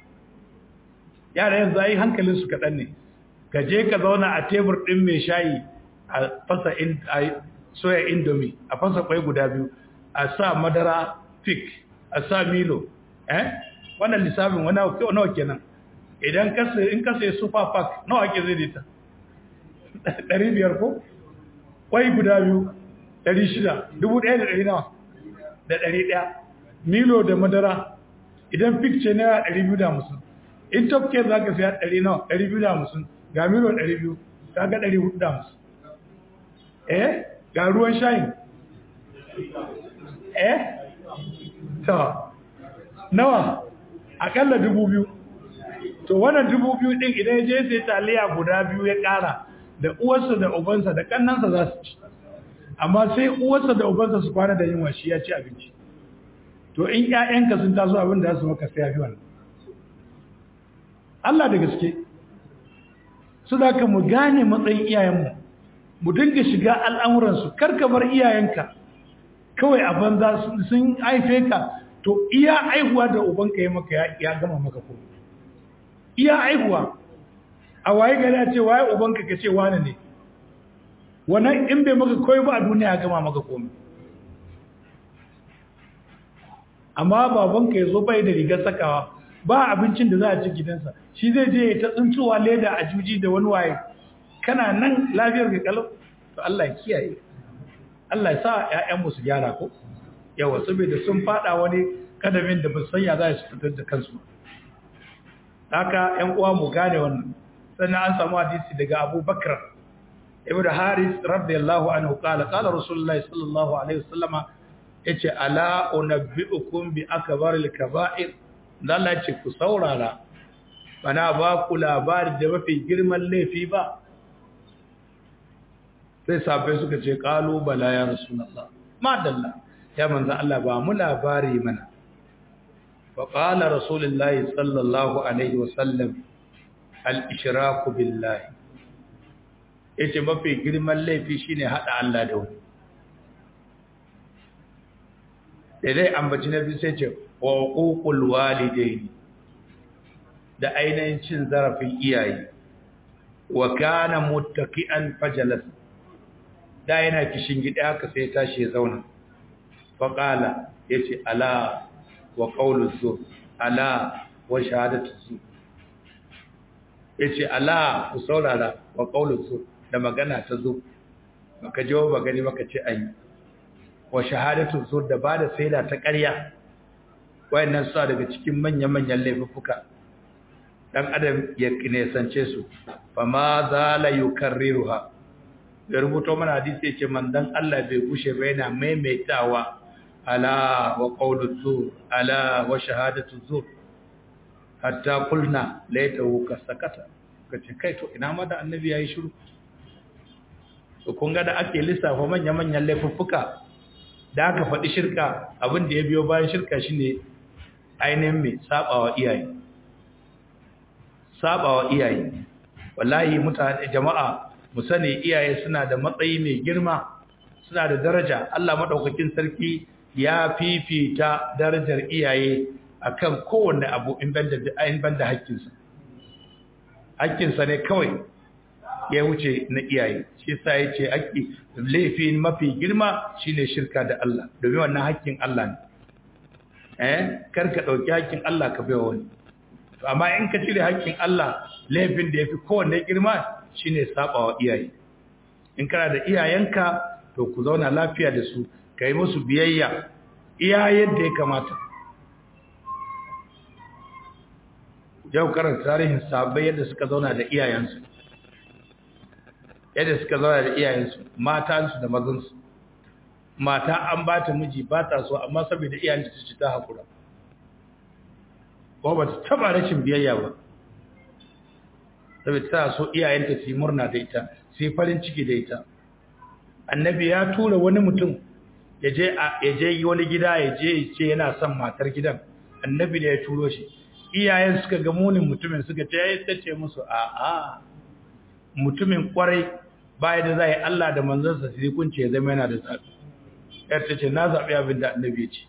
yara yanzu ai hankalin su kaɗan ne ka je ka zauna a tebur ɗin mai shayi a fasa soya indomie a fasa kwai guda biyu a sa madara fik a sa milo eh wannan lissafin wani nawa kenan idan kasa in kasa ya super pack nawa ake zai dita 500 ko kwai guda biyu 600 1100 nawa da 100 milo da madara idan fik ce naira 250 in top care za ka siya 100 nawa 250 ga milo 200 kaga 450 eh ga ruwan shayin eh to nawa akalla dubu biyu to wannan dubu biyu din idan je sai taliya guda biyu ya kara da uwarsa da ubansa da kannansa za su ci amma sai uwarsa da ubansa su kwana da yunwa shi ya ci abinci to in ƴaƴanka sun taso abin da za su maka sai ya fi wannan Allah da gaske su da ka mu gane matsayin iyayenmu mu dinga shiga al'amuransu karka bar iyayenka kawai a banza sun haife ka to iya aihuwa da ubanka ya maka ya gama maka ko iya aihuwa a waye gari a ce waye ubanka ka ce wane ne wannan in bai maka koyi ba a duniya ya gama maka komai amma babanka ya zo bai da rigar sakawa ba abincin da za a ci gidansa shi zai je ta tsuntsuwa leda a juji da wani waye kana nan lafiyar ka kalau to Allah ya kiyaye Allah ya sa ƴaƴanmu su gyara ko yawa saboda sun fada wani kadamin da ba san ya za su fitar da kansu haka ƴan uwa mu gane wannan sannan an samu hadisi daga Abu Bakr ibn Haris radiyallahu anhu qala qala Rasulullahi sallallahu alaihi wasallama yace ala unabbiukum bi akbaril kaba'ir Allah ya ce ku saurara bana ba ku labari da mafi girman laifi ba sai sabai suka ce kalu bala ya rasulullah madalla ya manzo Allah ba mu labari mana fa qala rasulullahi sallallahu alaihi wasallam al ishraku billahi yace mafi girman laifi shine hada Allah da wani da dai ambaci nabi sai ce wa uqul walidaini da ainihin cin zarafin iyaye wa kana muttaqian fajalas da yana kishin gida haka sai tashi ya zauna fa qala yace ala wa qawlu zur ala wa shahadatu zur yace ala ku saurara wa qawlu zur da magana ta zur baka jawo ba gani baka ce ayi wa shahadatu zur da bada saida ta ƙarya wayannan su daga cikin manyan-manyan laifuka dan adam ya kinesance su fa ma zala yukarriruha da rubuto mana hadisi yace mandan Allah bai gushe ba yana maimaitawa ala wa qawlu zur ala wa shahadatu zur hatta qulna laitahu kasakata kace kai to ina ma da annabi yayi shiru to kun ga da ake lissafa manya-manyan laifuffuka da aka faɗi shirka abin da ya biyo bayan shirka shine ainihin mai sabawa iyaye sabawa iyaye wallahi mutane jama'a mu sani iyaye suna da matsayi mai girma suna da daraja Allah madaukakin sarki ya fifita darajar iyaye akan kowanne abu in banda in banda haƙƙinsa haƙƙinsa ne kawai ya wuce na iyaye shi yasa yace haƙƙi laifi mafi girma shine shirka da Allah domin wannan haƙƙin Allah ne eh kar ka dauki haƙƙin Allah ka baiwa wani to amma in ka cire haƙƙin Allah laifin da yafi kowanne girma shine sabawa iyaye in kana da iyayenka to ku zauna lafiya da su kai musu biyayya iya yadda ya kamata yau karanta tarihin sahabbai yadda suka zauna da iyayensu yadda suka zauna da iyayensu matansu da mazansu mata an ba ta miji ba ta so amma saboda iyayenta ta ci ta haƙura ko ba ta taɓa rashin biyayya ba saboda ta so iyayenta su yi murna da ita su yi farin ciki da ita annabi ya tura wani mutum ya je yi wani gida ya je ce yana son matar gidan annabi da ya turo shi iyayen suka ga munin mutumin suka ce ya ta ce musu a'a mutumin kwarai baya da zai Allah da manzansa sai kunce ya zama yana da zabi yar ta ce na zabi abin da annabi ya ce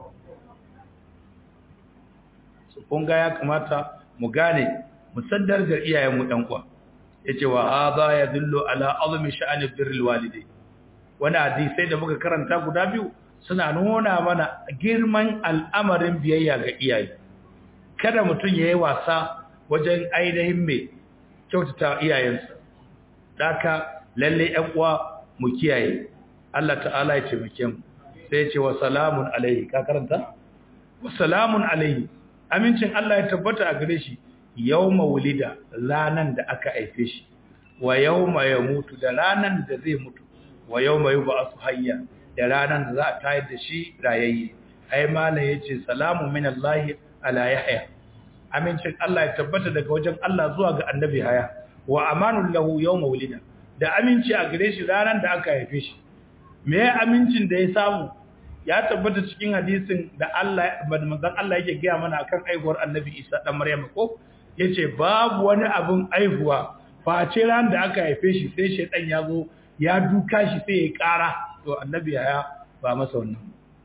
su kun ga ya kamata mu gane mu saddar da iyayen mu dan kwa yace wa hadha yadullu ala azmi sha'ani birrul walidai wani hadisai da muka karanta guda biyu suna nuna mana girman al'amarin biyayya ga iyaye kada mutum ya yi wasa wajen ainihin mai kyautata iyayensa daka lalle ‘yan uwa mu kiyaye Allah ta'ala ya taimake mu sai ce wa salamun alaihi ka karanta? wa salamun alaihi amincin Allah ya tabbata a gare shi yau wulida ranan da aka haife shi wa yau ya mutu da ranan da zai mutu wa yau mai ba su hayya da ranan da za a tayar da shi rayayye ai malam ya ce salamun min Allah ala yahya amincin Allah ya tabbata daga wajen Allah zuwa ga annabi haya wa amanul lahu yawm wulida da aminci a gare shi ranar da aka haife shi me ya amincin da ya samu ya tabbata cikin hadisin da Allah manzon Allah yake gaya mana akan aihuwar annabi Isa dan Maryam ko yace babu wani abin aihuwa face ran da aka haife shi sai shedan ya zo ya duka shi sai ya kara to annabi haya ba masa wannan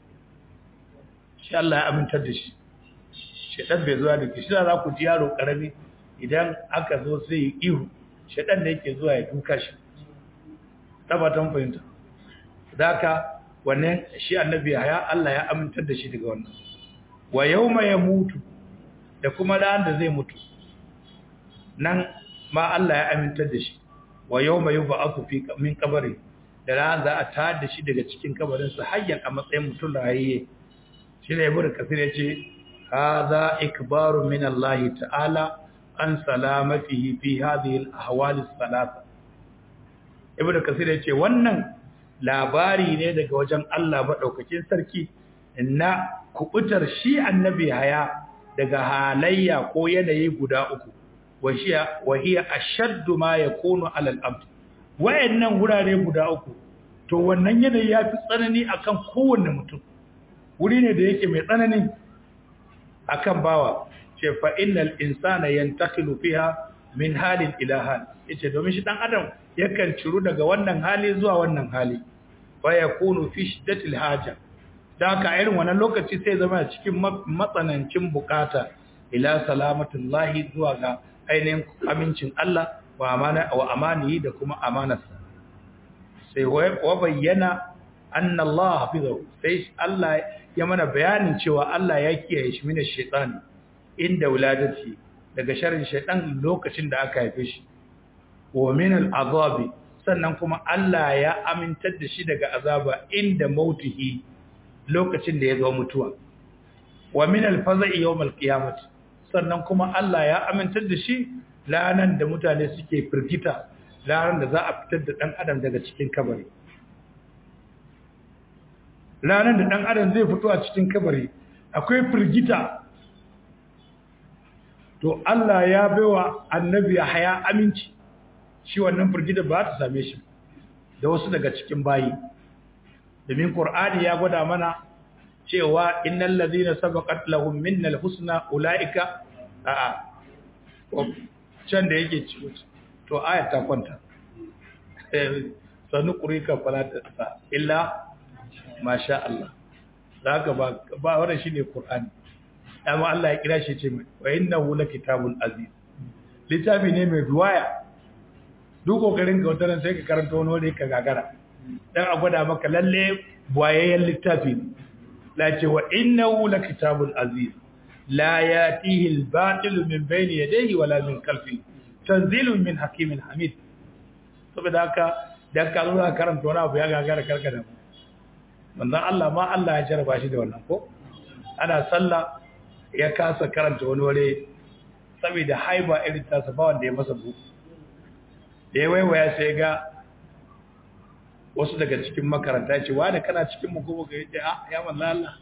shi Allah ya amintar da shi shedan bai zuwa da shi za ku ji yaro karami idan aka zo sai yi ihu shedan da yake zuwa ya duka shi tabbatan fahimta daka wannan shi annabi haya Allah ya amintar da shi daga wannan wa yawma yamutu da kuma ran da zai mutu nan ma Allah ya amintar da shi wa yawma yub'athu fi min qabri da ran za a tada da shi daga cikin kabarin sa hayyan a matsayin mutum rayiye shi ne ibnu kasir yace hadha ikbaru min Allah ta'ala an salamatihi fi hadhihi al-ahwal as-salasa ibnu kasir yace wannan labari ne daga wajen Allah madaukakin sarki na kubutar shi annabi haya daga halayya ko yanayi guda uku wahiya wahiya ashaddu ma yakunu ala al-abd wayannan gurare guda uku to wannan yanayi yafi tsanani akan kowanne mutum wuri ne da yake mai tsanani akan bawa ce fa innal insana yantaqilu fiha min halin ila hal yace domin shi dan adam yakan ciru daga wannan hali zuwa wannan hali fa yakunu fi shiddatil haja da ka irin wannan lokaci sai zama cikin matsanancin bukata ila salamatullahi zuwa ga ainihin amincin Allah wa amana wa amanihi da kuma amanarsa sai wa bayyana anna Allah hafizahu sai Allah ya mana bayanin cewa Allah ya kiyaye shi mina shaytani inda wuladati daga sharrin shaytan lokacin da aka haife shi wa min al'azabi sannan kuma Allah ya amintar da shi daga azaba inda mautihi lokacin da ya zo mutuwa wa min al-faza'i yawm al-qiyamah sannan kuma Allah ya amintar da shi lanan da mutane suke firgita lanan da za a fitar da dan adam daga cikin kabari lanan da dan adam zai fito a cikin kabari akwai firgita to Allah ya baiwa annabi Yahya aminci shi wannan firgita ba ta same shi da wasu daga cikin bayi domin qur'ani ya gwada mana cewa innal ladhina sabaqat lahum minnal husna ulaika a'a can da yake ci to ayat ta kwanta sanu qurika falata illa masha Allah zaka ba ba wannan shine qur'ani amma Allah ya kira shi ce mai wa innahu lakitabul aziz littafi ne mai ruwaya duk kokarin ka wata sai ka karanta wani wanda ka gagara dan a gwada maka lalle buwayayyen littafi ne la ce wa innahu lakitabul aziz la yatihi al-batil min bayni yadayhi wala min khalfihi tanzilun min hakimin hamid saboda haka dan ka zo karanta wani abu ya gagara karkada manzon Allah ma Allah ya jarraba shi da wannan ko ana sallah ya kasa karanta wani wale saboda haiba irin tasa ba wanda ya masa bu da ya waiwaya sai ga wasu daga cikin makaranta ce wa da kana cikin mu kuma ga yace ah ya manzo Allah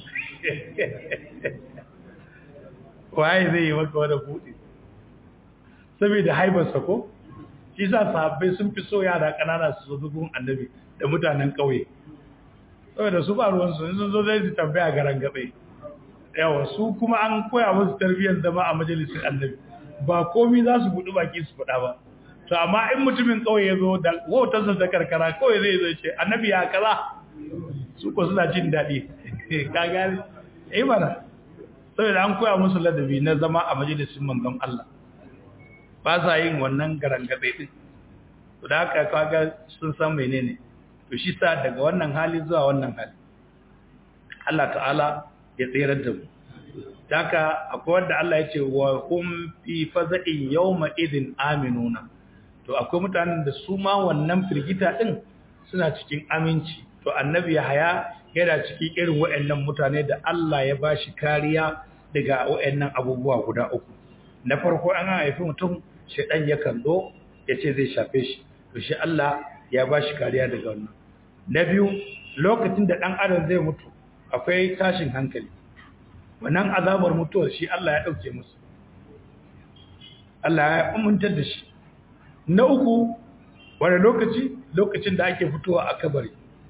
waye zai yi maka wani buɗe saboda haibarsa ko shi sa sahabbai sun fi so yara ƙanana su zo gun annabi da mutanen ƙauye saboda su ba ruwansu sun zo zai su tambaya garan gabe yawa su kuma an koya musu tarbiyyar zama a majalisar annabi ba komi za su buɗi baki su faɗa ba to amma in mutumin ƙauye ya zo da wautarsa ta karkara kawai zai zo ce annabi ya kaza su ko suna jin daɗi ka gane eh mana saboda an koya musu ladabi na zama a majalisar manzon Allah ba sa yin wannan garangabe din to da haka kaga sun san menene to shi sa daga wannan hali zuwa wannan hali Allah ta'ala ya tsirar da mu daga akwai wanda Allah ya ce wa hum fi faza'in yawma idin aminuna to akwai mutanen da su ma wannan firgita din suna cikin aminci to annabi Yahaya yana cikin irin waɗannan mutane da Allah ya bashi kariya daga waɗannan abubuwa guda uku na farko an haifi mutum shedan yakan zo ya ce zai shafe shi to shi Allah ya bashi kariya daga wannan na biyu lokacin da ɗan adam zai mutu akwai tashin hankali wannan azabar mutuwar shi Allah ya ɗauke musu Allah ya umuntar da shi na uku wani lokaci lokacin da ake fitowa a kabari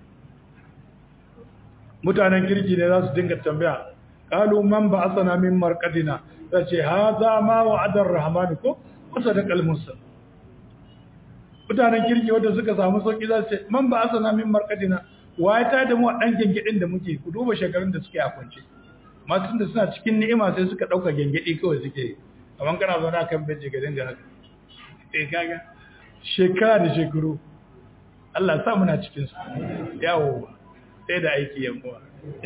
mutanen kirki ne za su dinga tambaya kalu man ba asana min marqadina ta ce haza ma wa'adar rahman ko wasa da kalmunsa mutanen kirki wanda suka samu sauki za su ce man ba asana min marqadina waye ta da mu dan gengedin da muke ku duba shekarun da suke a kwance masu da suna cikin ni'ima sai suka dauka gengedi kawai suke kaman kana zauna kan benci ga dinga haka eh kaga shekara da shekaru Allah sa muna cikin su yawo sai da aiki yan uwa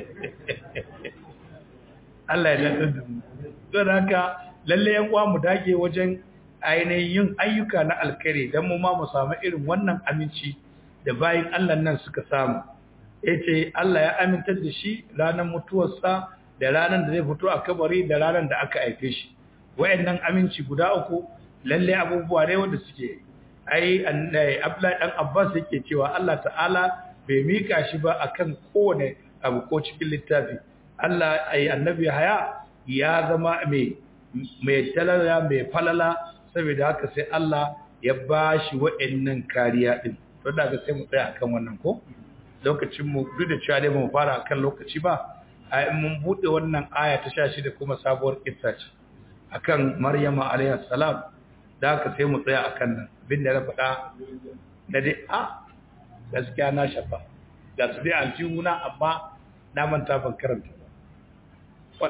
Allah ya dace da mu don haka lalle yan uwa mu dage wajen ainihin yin ayyuka na alkhairi dan mu ma mu samu irin wannan aminci da bayin Allah nan suka samu yace Allah ya amintar da shi ranar mutuwarsa da ranar da zai fito a kabari da ranar da aka haife shi wayannan aminci guda uku lalle abubuwa ne wanda suke ai Abdullahi dan Abbas yake cewa Allah ta'ala bai mika shi ba akan kowane abu ko cikin littafi Allah ai annabi haya ya zama mai mai talala mai falala saboda haka sai Allah ya bashi wayannan kariya din to daga sai mu tsaya akan wannan ko lokacin mu duk da cewa dai mu fara akan lokaci ba ai mun bude wannan aya ta 16 kuma sabuwar kissa ce akan Maryama alayha salam da haka sai mu tsaya akan nan bin da na faɗa da dai a gaskiya na shafa ga su dai aljihuna amma na manta ban karanta ba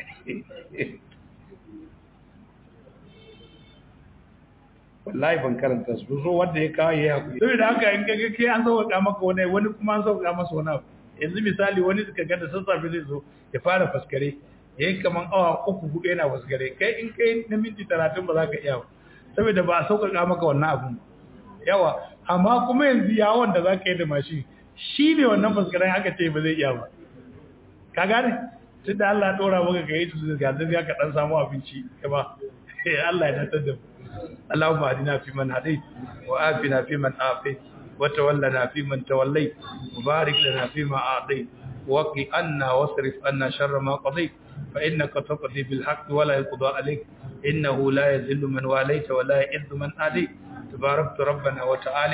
wallahi ban karanta su so wanda ya kawo ya haƙuri saboda haka in kaga kai an sauƙaƙa maka wani wani kuma an sauƙaƙa masa wani abu yanzu misali wani suka ga da sassafe zai zo ya fara faskare ya yi kaman awa uku hudu yana faskare kai in kai na minti talatin ba za ka iya ba saboda ba a sauƙaƙa maka wannan abun yawa amma kuma yanzu yawon da za ka yi da mashin shi ne wannan faskaren aka ce ba zai iya ba ka gane tun da Allah ɗora maka ka yi su ga zai ka ɗan samu abinci ya ba Allah ya tattar da mu اللهم اهدنا فيمن هديت وآفنا فيمن آفيت وتولنا فيمن توليت وبارك لنا فيما أعطيت وقي عنا واصرف عنا شر ما قضيت فإنك تقضي بالحق ولا يقضى عليك إنه لا يذل من واليت ولا يعز من آليت تباركت ربنا وتعالى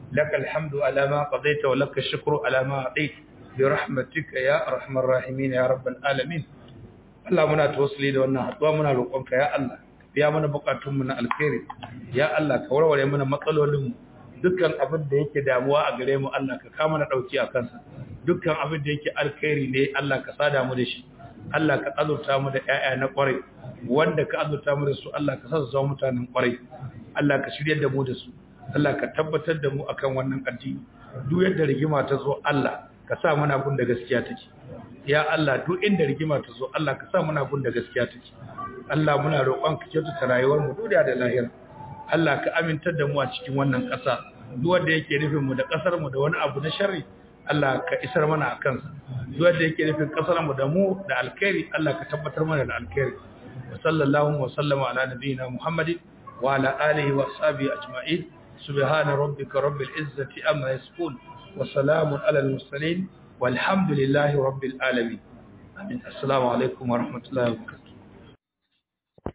lakal hamdu ala ma qadaita wa lakal shukru ala ma atait bi rahmatika ya arhamar rahimin ya rabbal alamin Allah muna tawassuli da wannan haduwa muna roƙonka ya Allah biya mana bukatunmu na alkhairi ya Allah ka warware mana matsalolinmu dukkan abin da yake damuwa a gare mu Allah ka kama na dauki a kansa dukkan abin da yake alkhairi ne Allah ka sada mu da shi Allah ka azurta mu da ƴaƴa na ƙwarai wanda ka azurta mu da su Allah ka sa su zama mutanen ƙwarai Allah ka shiryar da mu da su Allah ka tabbatar da mu akan wannan addini duk yadda rigima ta zo Allah ka sa muna gun da gaskiya take ya Allah duk inda rigima ta zo Allah ka sa muna gun da gaskiya take Allah muna roƙon ka kyautata rayuwar mu duniya da lahira Allah ka amintar da mu a cikin wannan ƙasa duk wanda yake nufin mu da ƙasar mu da wani abu na sharri Allah ka isar mana a kansa duk wanda yake nufin ƙasar mu da mu da alkhairi Allah ka tabbatar mana da alkhairi wa sallallahu wa sallama ala nabiyyina Muhammadin wa ala alihi wa ashabihi ajma'in subhana rabbika rabbil izzati amma yasifun wa salamun ala al mursalin والحمد لله رب العالمين آمين السلام عليكم ورحمة الله وبركاته